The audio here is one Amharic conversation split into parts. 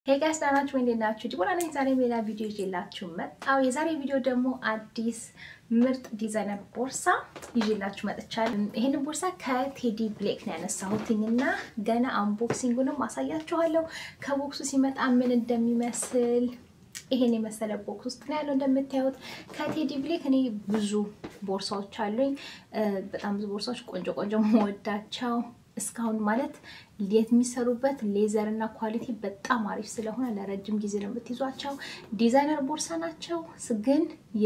ሄይ ጋይስ ደህና ናችሁ ወይ? እንዴት ናችሁ? ዲቦራ ነኝ። ዛሬ ሌላ ቪዲዮ ይዤላችሁ መጣሁ። የዛሬ ቪዲዮ ደግሞ አዲስ ምርጥ ዲዛይነር ቦርሳ ይዤላችሁ መጥቻለሁ። ይሄንን ቦርሳ ከቴዲ ብሌክ ነው ያነሳሁትኝ እና ገና አንቦክሲንጉንም አሳያችኋለሁ። ከቦክሱ ሲመጣ ምን እንደሚመስል ይሄን የመሰለ ቦክስ ውስጥ ነው ያለው። እንደምታዩት ከቴዲ ብሌክ እኔ ብዙ ቦርሳዎች አሉኝ። በጣም ብዙ ቦርሳዎች ቆንጆ ቆንጆ መወዳቸው እስካሁን ማለት የሚሰሩበት ሌዘር እና ኳሊቲ በጣም አሪፍ ስለሆነ ለረጅም ጊዜ ነው የምትይዟቸው። ዲዛይነር ቦርሳ ናቸው፣ ግን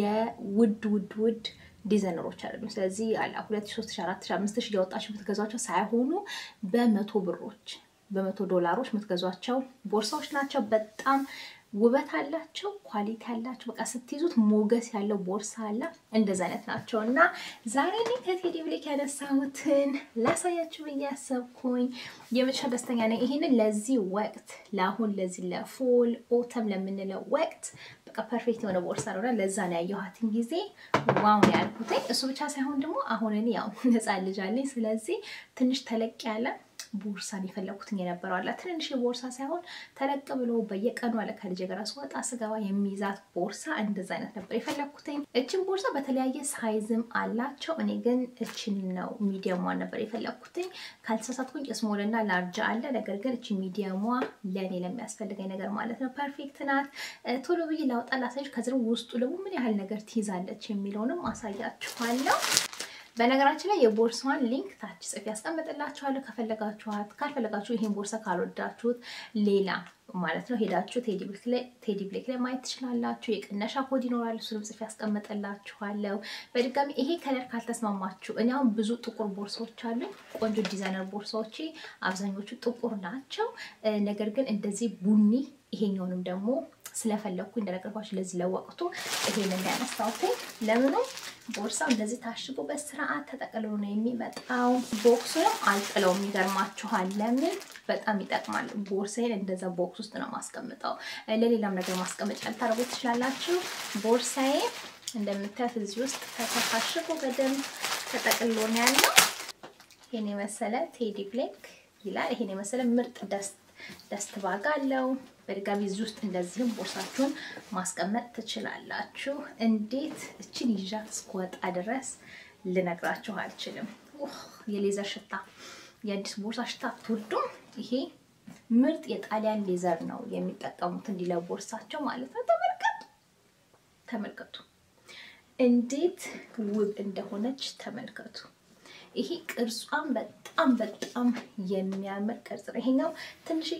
የውድ ውድ ውድ ዲዛይነሮች አይደሉም። ስለዚህ አላ ሁለት ሺ ሶስት ሺ አራት ሺ አምስት ሺ እያወጣችሁ የምትገዟቸው ሳይሆኑ በመቶ ብሮች በመቶ ዶላሮች የምትገዟቸው ቦርሳዎች ናቸው። በጣም ውበት አላቸው፣ ኳሊቲ አላቸው። በቃ ስትይዙት ሞገስ ያለው ቦርሳ አለ። እንደዚ አይነት ናቸው እና ዛሬ እኔ ከቴዲ ብሌክ ያነሳሁትን ላሳያችሁ ብዬ ያሰብኩኝ የመጨረሻ ደስተኛ ነኝ። ይህንን ለዚህ ወቅት ለአሁን ለዚህ ለፎል ኦተም ለምንለው ወቅት በቃ ፐርፌክት የሆነ ቦርሳ ነው። ለዛ ነው ያየኋትን ጊዜ ዋው ነው ያልኩትኝ። እሱ ብቻ ሳይሆን ደግሞ አሁን እኔ ያው ህፃን ልጅ አለኝ። ስለዚህ ትንሽ ተለቅ ያለ ቦርሳን የፈለኩትን የነበረው አለ ትንንሽ ቦርሳ ሳይሆን ተለቅ ብሎ በየቀኑ አለ ከልጅ ጋር ስወጣ ስገባ የሚይዛት ቦርሳ እንደዛ አይነት ነበር የፈለኩትኝ። እችን ቦርሳ በተለያየ ሳይዝም አላቸው። እኔ ግን እችን ነው ሚዲየሟን ነበር የፈለኩትኝ። ካልተሳሳትኩኝ ስሞል እና ላርጅ አለ። ነገር ግን እችን ሚዲየሟ ለእኔ ለሚያስፈልገኝ ነገር ማለት ነው ፐርፌክት ናት። ቶሎ ብዬ ላውጣ ላሳዮች። ከዚህ ውስጡ ደግሞ ምን ያህል ነገር ትይዛለች የሚለውንም አሳያችኋለሁ። በነገራችን ላይ የቦርሳዋን ሊንክ ታች ጽፌ ያስቀምጥላችኋለሁ። ከፈለጋችኋት፣ ካልፈለጋችሁ ይሄን ቦርሳ ካልወዳችሁት ሌላ ማለት ነው ሄዳችሁ ቴዲ ብሌክ ላይ ማየት ትችላላችሁ። የቅነሻ ኮድ ይኖራል፣ እሱንም ጽፌ ያስቀምጥላችኋለሁ። በድጋሚ ይሄ ከለር ካልተስማማችሁ፣ እኔ አሁን ብዙ ጥቁር ቦርሳዎች አሉኝ። ቆንጆ ዲዛይነር ቦርሳዎች አብዛኞቹ ጥቁር ናቸው። ነገር ግን እንደዚህ ቡኒ ይሄኛውንም ደግሞ ስለፈለግኩ እንደነገርኳችሁ ለዚህ ለወቅቱ ይሄንን ያነሳሁት ለምኑ ቦርሳው እንደዚህ ታሽጎ በስርዓት ተጠቅልሎ ነው የሚመጣው። ቦክሱንም አልጥለውም። ይገርማችኋል። ለምን በጣም ይጠቅማል። ቦርሳዬን እንደዛ ቦክስ ውስጥ ነው ማስቀምጠው። ለሌላም ነገር ማስቀመጫ ልታደርጉት ትችላላችሁ። ቦርሳዬ እንደምታዩት እዚህ ውስጥ ተታሽጎ በደንብ ተጠቅልሎ ነው ያለው። ይሄን የመሰለ ቴዲ ብሌክ ይላል። ይሄን የመሰለ ምርጥ ደስት ደስት ባግ አለው። በድጋሚ እዚህ ውስጥ እንደዚህም ቦርሳችሁን ማስቀመጥ ትችላላችሁ። እንዴት እችን ይዣት እስክወጣ ድረስ ልነግራችሁ አልችልም። የሌዘር ሽታ፣ የአዲስ ቦርሳ ሽታ አትወዱም? ይሄ ምርጥ የጣሊያን ሌዘር ነው የሚጠቀሙት እንዲህ ለቦርሳቸው ማለት ነው። ተመልከቱ፣ ተመልከቱ እንዴት ውብ እንደሆነች ተመልከቱ። ይሄ ቅርጿን በጣም በጣም የሚያምር ቅርጽ ነው። ይሄኛው ትንሽዬ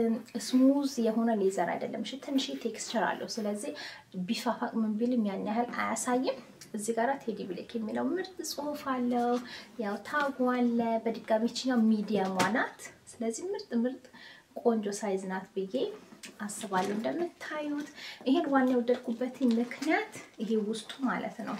ስሙዝ የሆነ ሌዘር አይደለም። እሺ ትንሽዬ ቴክስቸር አለው። ስለዚህ ቢፋፋቅ ምን ቢልም ያን ያህል አያሳይም። እዚህ ጋር ቴዲ ብሌክ የሚለው ምርጥ ጽሑፍ አለው። ያው ታጉ አለ። በድጋሚ ይችኛው ሚዲየሟ ናት። ስለዚህ ምርጥ ምርጥ ቆንጆ ሳይዝ ናት ብዬ አስባለሁ። እንደምታዩት ይሄን ዋና የወደድኩበት ምክንያት ይሄ ውስጡ ማለት ነው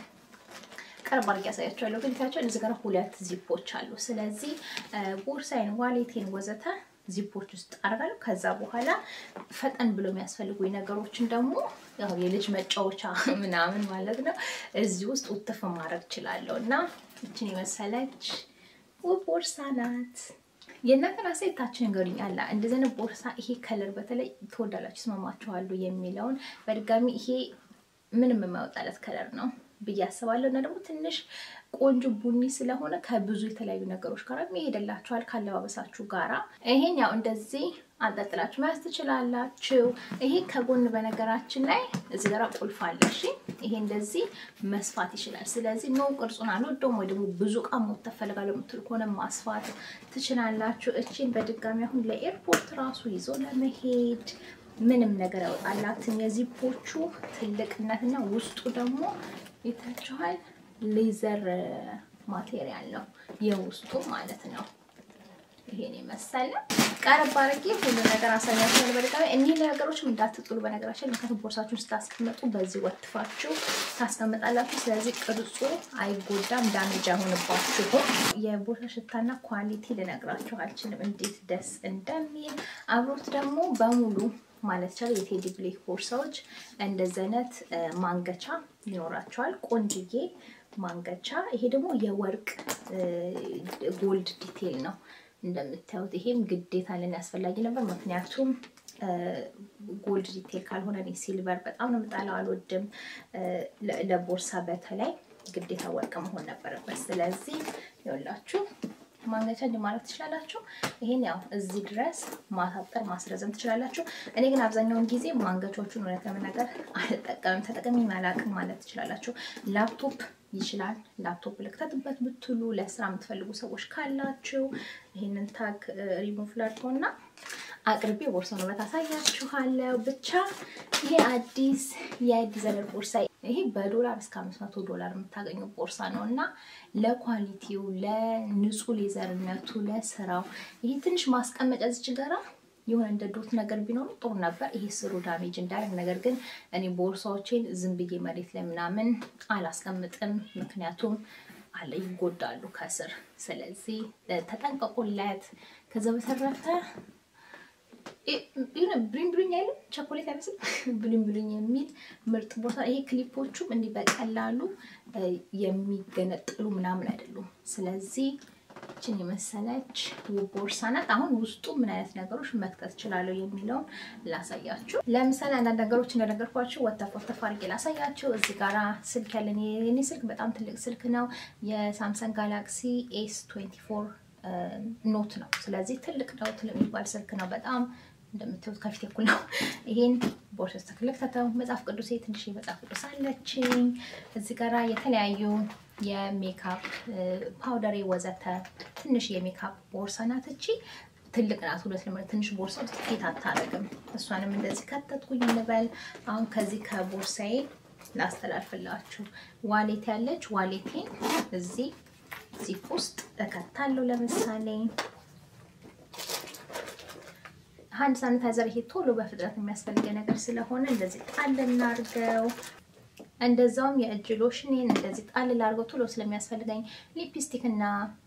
ቀርብ አድርጌ ያሳያቸዋለሁ። ግን ታያቸው እዚህ ጋር ሁለት ዚፖች አሉ። ስለዚህ ቦርሳይን፣ ዋሌቴን ወዘተ ዚፖች ውስጥ አደርጋለሁ። ከዛ በኋላ ፈጠን ብሎ የሚያስፈልጉኝ ነገሮችን ደግሞ ያው የልጅ መጫወቻ ምናምን ማለት ነው እዚህ ውስጥ ውትፍ ማድረግ እችላለሁ እና እችን የመሰለች ውብ ቦርሳ ናት። የእናንተን አስተያየት ታች ንገሩኝ። አላ እንደዚህ አይነት ቦርሳ ይሄ ከለር በተለይ ትወዳላችሁ፣ ይስማማችኋሉ የሚለውን በድጋሚ ይሄ ምንም የማይወጣለት ከለር ነው ብዬ አስባለሁ እና ደግሞ ትንሽ ቆንጆ ቡኒ ስለሆነ ከብዙ የተለያዩ ነገሮች ጋር ይሄድላችኋል ካለባበሳችሁ ጋራ። ይሄን ያው እንደዚህ አንጠልጥላችሁ መያዝ ትችላላችሁ። ይሄ ከጎን በነገራችን ላይ እዚህ ጋር ቁልፍ አለ። እሺ ይሄ እንደዚህ መስፋት ይችላል። ስለዚህ ኖ ቅርጹን አልወደውም ወይ ደግሞ ብዙ እቃ መውጣት ፈልጋለሁ የምትሉ ከሆነ ማስፋት ትችላላችሁ። እቺን በድጋሚ አሁን ለኤርፖርት ራሱ ይዞ ለመሄድ ምንም ነገር ያወጣላትም። የዚፖቹ ትልቅነትና ውስጡ ደግሞ ይታችኋል ሌዘር ማቴሪያል ነው የውስጡ ማለት ነው። ይሄን የመሰለ ቀረብ አድርጌ ሁሉ ነገር አሳያችኋለሁ። በድጋሚ እኒህ ነገሮችም እንዳትጥሉ በነገራችን ምክንያቱም ቦርሳችሁን ስታስቀምጡ በዚህ ወትፋችሁ ታስቀምጣላችሁ። ስለዚህ ቅርጹ አይጎዳም፣ ዳሜጅ አይሆንባችሁም። የቦርሳ ሽታና ኳሊቲ ልነግራችሁ አልችልም እንዴት ደስ እንደሚል አብሮት ደግሞ በሙሉ ማለት ይቻላል የቴዲ ብሌክ ቦርሳዎች እንደዚህ አይነት ማንገቻ ይኖራቸዋል። ቆንጅዬ ማንገቻ። ይሄ ደግሞ የወርቅ ጎልድ ዲቴል ነው እንደምታዩት። ይሄም ግዴታ ለን ያስፈላጊ ነበር፣ ምክንያቱም ጎልድ ዲቴል ካልሆነ እኔ ሲልቨር በጣም ነው የምጣለው፣ አልወድም። ለቦርሳ በተለይ ግዴታ ወርቅ መሆን ነበረበት። ስለዚህ ይኸውላችሁ ማንገቻ እንዲ ማለት ትችላላችሁ። ይሄን ያው እዚህ ድረስ ማሳጠር ማስረዘም ትችላላችሁ። እኔ ግን አብዛኛውን ጊዜ ማንገቾቹን እውነት ለመናገር አልጠቀምም፣ ተጠቀሚ አላቅም ማለት ትችላላችሁ። ላፕቶፕ ይችላል ላፕቶፕ ልክተትበት ብትሉ ለስራ የምትፈልጉ ሰዎች ካላችሁ ይህንን ታግ ሪሙቭ ላድርገውና አቅርቤ ቦርሳውን ውበት አሳያችኋለሁ። ብቻ ይሄ አዲስ የዲዛይነር ቦርሳ ይሄ በዶላር እስከ አምስት መቶ ዶላር የምታገኘው ቦርሳ ነው እና ለኳሊቲው፣ ለንጹህ ሌዘርነቱ፣ ለስራው ይሄ ትንሽ ማስቀመጫ ዝች ጋራ የሆነ እንደ ዶት ነገር ቢኖሩ ጥሩ ነበር። ይሄ ስሩ ዳሜጅ እንዳያደርግ። ነገር ግን እኔ ቦርሳዎቼን ዝም ብዬ መሬት ላይ ምናምን አላስቀምጥም፣ ምክንያቱም አለ ይጎዳሉ ከስር። ስለዚህ ተጠንቀቁለት። ከዛ በተረፈ የሆነ ብሉኝ ብሉኝ አይልም፣ ቸኮሌት አይመስል ብሉኝ ብሉኝ የሚል ምርጥ ቦርሳ። ይሄ ክሊፖቹም እንዲህ በቀላሉ የሚገነጥሉ ምናምን አይደሉም። ስለዚህ ችን የመሰለች ውብ ቦርሳ ናት። አሁን ውስጡ ምን አይነት ነገሮች መክተት እችላለሁ የሚለውን ላሳያችሁ። ለምሳሌ አንዳንድ ነገሮች እንደነገርኳችሁ ወተፍ ወተፍ አድርጌ ላሳያችሁ። እዚህ ጋራ ስልክ ያለን የኔ ስልክ በጣም ትልቅ ስልክ ነው። የሳምሰንግ ጋላክሲ ኤስ 24 ኖት ነው። ስለዚህ ትልቅ ነው፣ ትልቅ የሚባል ስልክ ነው። በጣም እንደምታዩት ከፊት እኩል ነው። ይሄን ቦርሳ ውስጥ ተክለክተተው መጽሐፍ ቅዱሴ ትንሽ መጽሐፍ ቅዱስ አለችኝ። እዚህ ጋራ የተለያዩ የሜካፕ ፓውደር ወዘተ ትንሽ የሜካፕ ቦርሳ ናት። እቺ ትልቅ ናት። ሁለት ለምር ትንሽ ቦርሳ ውስጥ ፊት አታረግም። እሷንም እንደዚህ ከተትኩኝ እንበል። አሁን ከዚህ ከቦርሳዬ ላስተላልፍላችሁ። ዋሌት ያለች ዋሌቴን እዚህ ዚፕ ውስጥ እከታለሁ። ለምሳሌ ሃንድ ሳኒታይዘር ይሄ ቶሎ በፍጥነት የሚያስፈልገ ነገር ስለሆነ እንደዚህ ጣል እናድርገው። እንደዛውም የእጅ ሎሽኔን እንደዚህ ጣል ላድርገው ቶሎ ስለሚያስፈልገኝ ሊፕስቲክ እና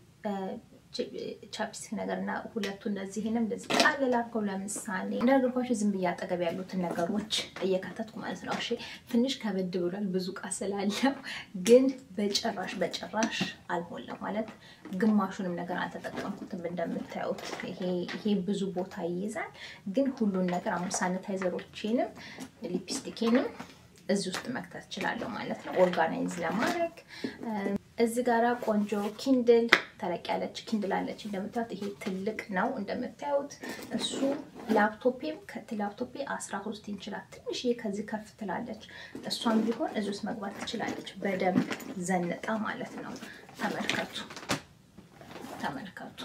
ቻፕስቲክ ነገር እና ሁለቱ እንደዚህንም እንደዚህ ጣል ላድርገው። ለምሳሌ እንደነገርኳችሁ ዝም ብዬ አጠገብ ያሉትን ነገሮች እየከተትኩ ማለት ነው። እሺ ትንሽ ከበድ ብሏል ብዙ እቃ ስላለው፣ ግን በጭራሽ በጭራሽ አልሞላም ማለት ግማሹንም ነገር አልተጠቀምኩትም። እንደምታዩት ይሄ ብዙ ቦታ ይይዛል። ግን ሁሉን ነገር አሁን ሳኒታይዘሮቼንም ሊፕስቲኬንም እዚህ ውስጥ መክተት እችላለሁ ማለት ነው፣ ኦርጋናይዝ ለማድረግ እዚህ ጋራ ቆንጆ ኪንድል ተለቅ ያለች ኪንድል አለች። እንደምታዩት ይሄ ትልቅ ነው እንደምታዩት። እሱ ላፕቶፔም ከት ላፕቶፔ 13 ኢንችላት ትንሽዬ ከዚህ ከፍ ትላለች። እሷም ቢሆን እዚህ ውስጥ መግባት ትችላለች፣ በደንብ ዘንጣ ማለት ነው። ተመልከቱ ተመልከቱ፣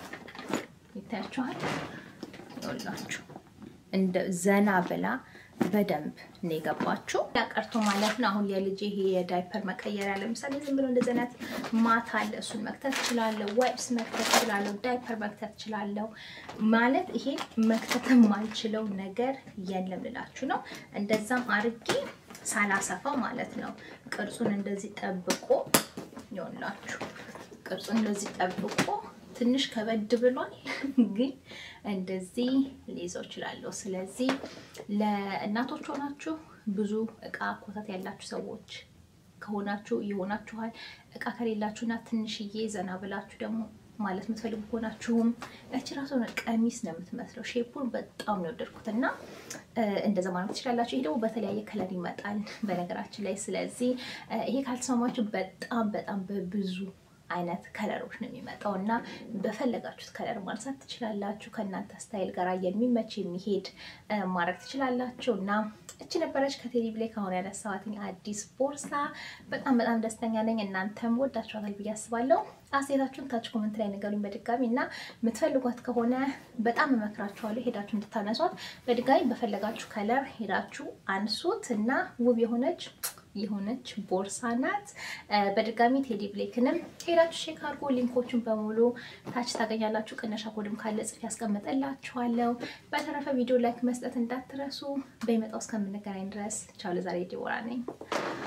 ይታያችኋል። ይኸውላችሁ እንደ ዘና ብላ በደንብ ነው የገባችው። ያቀርቶ ማለት ነው። አሁን የልጅ ይሄ የዳይፐር መቀየሪያ ለምሳሌ ዝም ብሎ እንደዚህ አይነት ማታ አለ። እሱን መክተት እችላለሁ። ዋይፕስ መክተት እችላለሁ። ዳይፐር መክተት እችላለሁ። ማለት ይሄ መክተት የማልችለው ነገር የለም ልላችሁ ነው። እንደዛም አርጌ ሳላሰፋ ማለት ነው። ቅርጹን እንደዚህ ጠብቆ ይሆንላችሁ። ቅርጹን እንደዚህ ጠብቆ ትንሽ ከበድ ብሏል፣ ግን እንደዚህ ሊይዘው እችላለሁ። ስለዚህ ለእናቶች ሆናችሁ ብዙ እቃ ኮተት ያላችሁ ሰዎች ከሆናችሁ ይሆናችኋል። እቃ ከሌላችሁና ትንሽዬ ዘና ብላችሁ ደግሞ ማለት የምትፈልጉ ከሆናችሁም እቺ ራሱ ቀሚስ ነው የምትመስለው። ሼፑን በጣም ነው የወደድኩት እና እንደዛ ማለት ትችላላችሁ። ይሄ ደግሞ በተለያየ ከለር ይመጣል በነገራችን ላይ። ስለዚህ ይሄ ካልተስማማችሁ በጣም በጣም በብዙ አይነት ከለሮች ነው የሚመጣው እና በፈለጋችሁት ከለር ማንሳት ትችላላችሁ። ከእናንተ ስታይል ጋር የሚመች የሚሄድ ማድረግ ትችላላችሁ። እና እቺ ነበረች ከቴዲ ብሌክ አሁን ያነሳኋትኝ አዲስ ቦርሳ። በጣም በጣም ደስተኛ ነኝ። እናንተም ወዳችኋታል ብዬ አስባለሁ። አስተያየታችሁን ታች ኮመንት ላይ ነገሩኝ በድጋሚ እና የምትፈልጓት ከሆነ በጣም እመክራችኋለሁ ሄዳችሁ እንድታነሷት። በድጋሚ በፈለጋችሁ ከለር ሄዳችሁ አንሱት እና ውብ የሆነች የሆነች ቦርሳ ናት። በድጋሚ ቴዲ ብሌክንም ሄዳችሁ ሼክ አድርጎ ሊንኮቹን በሙሉ ታች ታገኛላችሁ። ቅነሻ ኮድም ካለ ጽፍ ያስቀምጠላችኋለሁ። በተረፈ ቪዲዮ ላይክ መስጠት እንዳትረሱ። በሚመጣው እስከምንገናኝ ድረስ ቻው። ለዛሬ ዲቦራ ነኝ።